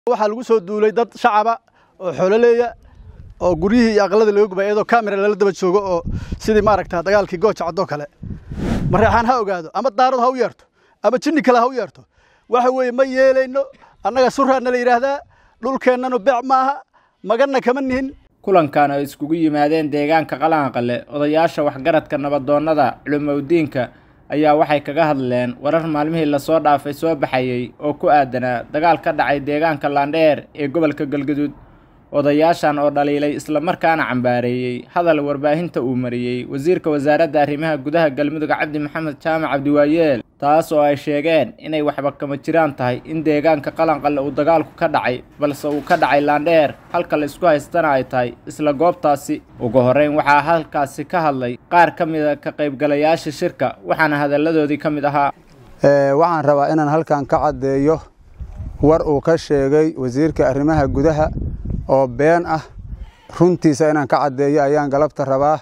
waxaa lagu soo duulay dad shacaba oo xoololeeya oo guryihii iyo aqalada laga gubay iyadoo kamera lala daba joogo oo sidii maaragta dagaalkii gooja caddoo kale mareexaan ha ogaado ama daarad ha u yeerto ama jinni kale ha u yeerto waxa weeye ma yeelayno annaga suraana la yidhaahdaa dhulkeennanu beec maaha maganna kama nihin kulankan ay iskugu yimaadeen deegaanka qalanqale odayaasha waxgaradka nabadoonnada culimowdiinka ayaa waxay kaga hadleen warar maalmihii lasoo dhaafay soo baxayey oo ku aadanaa dagaal ka dhacay deegaanka laandheer ee gobolka galgaduud odayaashan oo dhaliilay islamarkaana cambaareeyey hadal warbaahinta uu mariyey wasiirka wasaaradda arrimaha gudaha galmudug cabdi maxamed jaamac cabdiwaayeel taas oo ay sheegeen inay waxba kama jiraan tahay in deegaanka qalanqalle uu dagaalku ka dhacay balse uu ka dhacay laandheer halka la isku haystana ay tahay isla goobtaasi ugu horreyn waxaa halkaasi ka hadlay qaar ka mida ka qaybgalayaasha shirka waxaana hadalladoodii ka mid ahaa waxaan rabaa inaan halkan ka caddeeyo war uu ka sheegay wasiirka arrimaha gudaha oo been ah runtiisa inaan ka caddeeyo ayaan galabta rabaa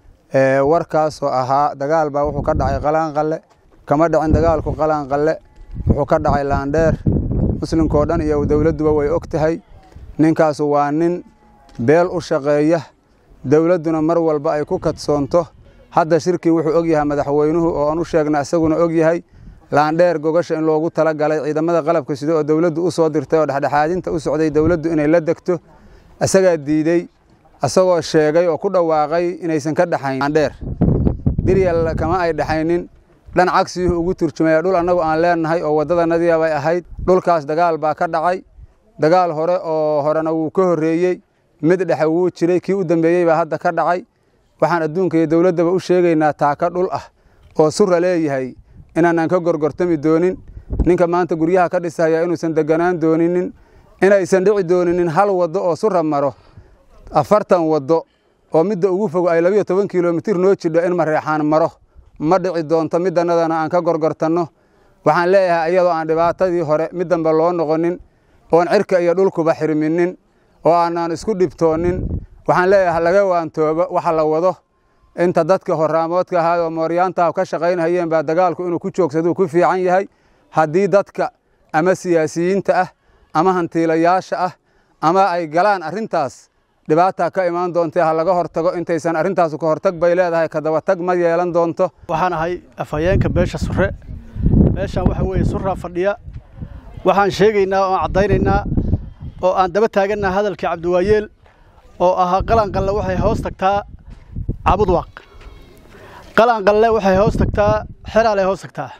warkaasoo ahaa dagaal baa wuxuu ka dhacay qalanqalle kama dhicin dagaalku qalanqalle wuxuu ka dhacay laandheer muslimkao dhan iyo dowladduba way og tahay ninkaasu waa nin beel u shaqeeya dowladduna mar walba ay ku kadsoonto hadda shirkii wuxuu og yahay madaxweynuhu oo aan u sheegna isaguna og yahay laandheer gogasha in loogu tala galay ciidamada qalabka sida oo dowladdu u soo dirtay oo dhexdhexaadinta u socday dowladdu inay la degto isagaa diidey isagoo sheegay oo ku dhawaaqay inaysan ka dhexayn laandheer biryal kama ay dhexaynin dhan cagsiyuhu ugu turjumaya dhul annagu aan leenahay oo waddadanadiia bay ahayd dhulkaas dagaal baa ka dhacay dagaal hore oo horena wuu ka horreeyey mid dhexe wuu jiray kii u dambeeyey baa hadda ka dhacay waxaan adduunka iyo dowladdaba u sheegaynaa taaka dhul ah oo sura leeyahay inaanaan ka gorgortami doonin ninka maanta guryaha ka dhisaya inuusan deganaan dooninin inaysan dhici dooninin hal waddo oo sura maro afartan waddo oo midda ugu fogo ay labiyo toban kilomitir noo jidho in mareexaan maro ma dhici doonto midannadana aan ka gorgortanno waxaan leeyahay iyadoo aan dhibaatadii hore mid dambe loo noqonin oon cirka iyo dhulkuba xirminin oo aanaan isku dhibtoonin waxaan leeyahay laga waantoobo waxa la wado inta dadka horaamoodka ahaa oo mooryaantaha ka shaqaynhayeen baa dagaalku inuu ku joogsaduu ku fiican yahay haddii dadka ama siyaasiyiinta ah ama hantiilayaasha ah ama ay galaan arrintaas dhibaataa ka imaan doontee ha laga hortago intaysan arrintaasu ka hortag bay leedahay kadabatag ma yeelan doonto waxaan ahay afhayeenka beesha sure meeshaan waxa weeye suraa fadhiya waxaan sheegaynaa oo aan caddaynaynaa oo aan daba taagannaha hadalkii cabdiwaayeel oo ahaa qalanqalle waxay hoos tagtaa cabudwaaq qalanqalle waxay hoos tagtaa xeraalay hoos tagtaa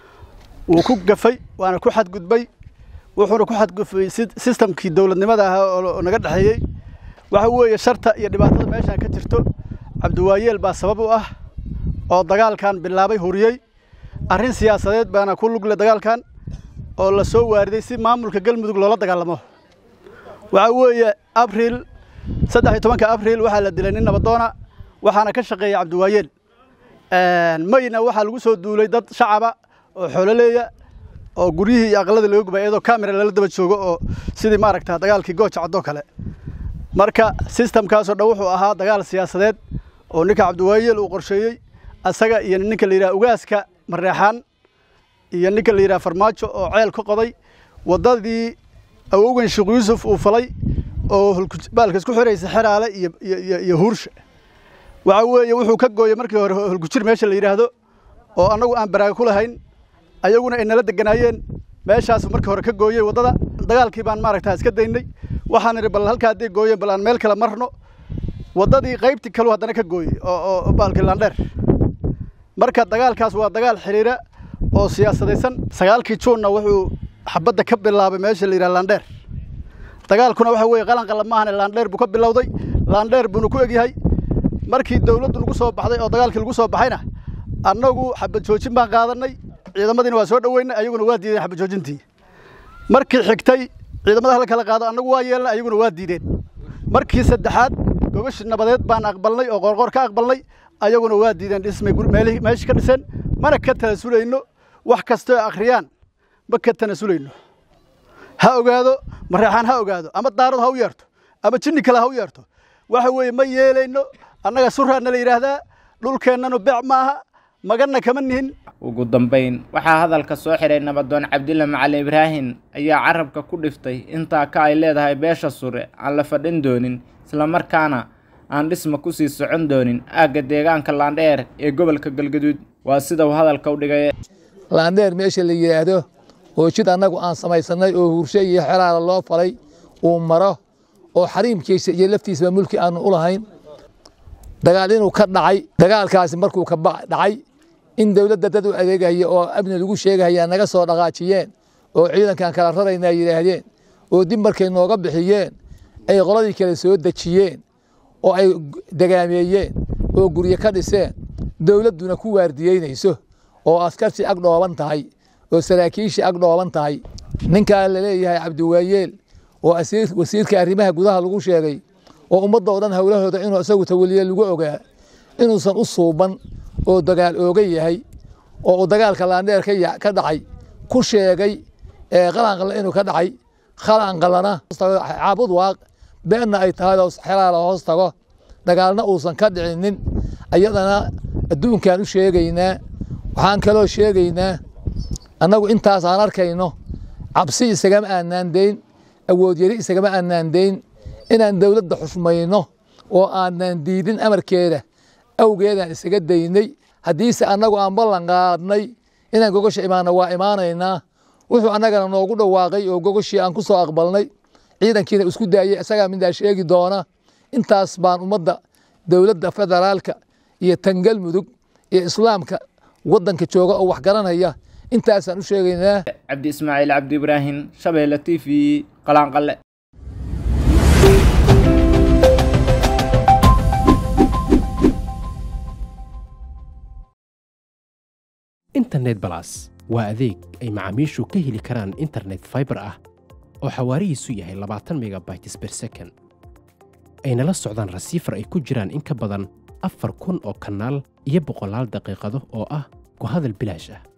wuu ku gafay waana ku xadgudbay wuxuuna ku xadgudbay sistamkii dowladnimada ahaa oo naga dhexeeyey waxa weeye sharta iyo dhibaatada meeshaan ka jirto cabdiwaayeel baa sabab u ah oo dagaalkan bilaabay huriyey arrin siyaasadeed baana ku lugle dagaalkan oo la soo waariday si maamulka galmudug loola dagaalamo waxa weeye abriil saddex iyo tobanka abriil waxaa la dilay nin nabadoona waxaana ka shaqeeya cabdiwaayeel mayna waxaa lagu soo duulay dad shacaba oo xoololeeya oo guryihii iyo aqalada laga gubay iyadoo kamera lala daba joogo oo sidii maaragta dagaalkii gooja caddoo kale marka sistamkaasoo dhan wuxuu ahaa dagaal siyaasadeed oo ninka cabdiwaayeel uu qorsheeyey asaga iyo ninka la yidhaha ugaaska mareexaan iyo ninka la yidhaha farmaajo oo ceel ka qoday waddadii awowgan sheekh yuusuf uu falay oo baalka isku xiraysa xeraale iyo huursha waxa weeye wuxuu ka gooyey markii hore holgujir meesha la yidhaahdo oo annagu aan baraaga ku lahayn ayaguna ay nala deganaayeen meeshaasu markii hore ka gooyey waddada dagaalkii baan maaragta iska daynay waxaan idhi bal halkaa hadday gooyeen bal aan meel kale marno waddadii qaybtii kaluu haddana ka gooyey oo baalkii laandheer marka dagaalkaas waa dagaal xiriira oo siyaasadaysan sagaalkii juunna wuxuu xabadda ka bilaabay meesha la yidhaha laandheer dagaalkuna waxa weeye qalanqala maahane laandheer buu ka bilowday laandheer buuna ku egyahay markii dowladdu lagu soo baxday oo dagaalkii lagu soo baxayna annagu xabad joojin baan qaadannay ciidamadiina waa soo dhoweynay ayaguna waa diideen xabad joojintii markii xigtay ciidamada hala kala qaado annagu waa yeelnay ayaguna waa diideen markii saddexaad gogashi nabadeed baan aqbalnay oo qoorqoor ka aqbalnay ayaguna waa diideen dhismay meeshii ka dhiseen mana ka tanasulayno wax kastoo akhriyaan ma ka tanasulayno ha ogaado mareexaan ha ogaado ama daarad ha u yeerto ama jinni kale ha u yeerto waxa weeye ma yeelayno annaga suraana la yidhaahdaa dhulkeennanu beec maaha maganna kama nihin ugu dambayn waxaa hadalka soo xiray nabadoon cabdilla macalin ibraahin ayaa carabka ku dhiftay intaa ka ay leedahay beesha sure aan la fadhin doonin islamarkaana aan dhisma kusii socon doonin aagga deegaanka laandheer ee gobolka galgaduud waa sida uu hadalka u dhigay laandheer meesha la yidhaahdo oo jid annagu aan samaysannay oo huurshe iyo xelaala loo falay uu maro oo xariimkiisa iyo laftiisaba mulki aanu u lahayn dagaal inuu ka dhacay dagaalkaasi markuu ka dhacay in dowladda dad u adeegaya oo amni lagu sheegaya naga soo dhaqaajiyeen oo ciidankan kala rarayna yidhaahdeen oo dib markay nooga bixiyeen ay qoladii kale soo dejiyeen oo ay degaameeyeen oo guryo ka dhiseen dowladduna ku waardiyeynayso oo askartii ag dhooban tahay oo saraakiishii ag dhooban tahay ninkaa la leeyahay cabdiwaayeel oo wasiirka arrimaha gudaha lagu sheegay oo ummadda oo dhan howlahooda inuu isagu tawaliye lagu ogaa inuusan u suuban oo dagaal ooga yahay oo uu dagaalka laandheer ka dhacay ku sheegay qalanqalle inuu ka dhacay qalanqallana caabud waaq beenna ay tahay oo xelaala hoos tago dagaalna uusan ka dhicinin ayadana adduunkaan u sheegaynaa waxaan kaloo sheegaynaa annagu intaas aan arkayno cabsi isagama aanaan dayn awood yari isagama aanaan dayn inaan dowladda xushmayno oo aanan diidin amarkeeda awgeedaan isaga daynay haddiise annagu aan ballan qaadnay inaan gogosha imaanno waa imaanaynaa wuxuu annagana noogu dhawaaqay oo gogoshii aan ku soo aqbalnay ciidankiina isku daayey isagaa midaa sheegi doona intaas baan ummadda dowladda federaalka iyo tan galmudug iyo islaamka waddanka jooga oo wax garanaya intaasaan u sheegaynaa cabdi ismaaciil cabdi ibraahim shabeelle t v qalaanqalle internet balas waa adeeg ay macaamiishu ka heli karaan internet faibar ah oo xawaarihiisu yahay labaatan megabytes ber second ayna la socdaan rasiifar ay ku jiraan in ka badan afar kun oo kanaal iyo boqolaal daqiiqado oo ah ku hadal bilaash ah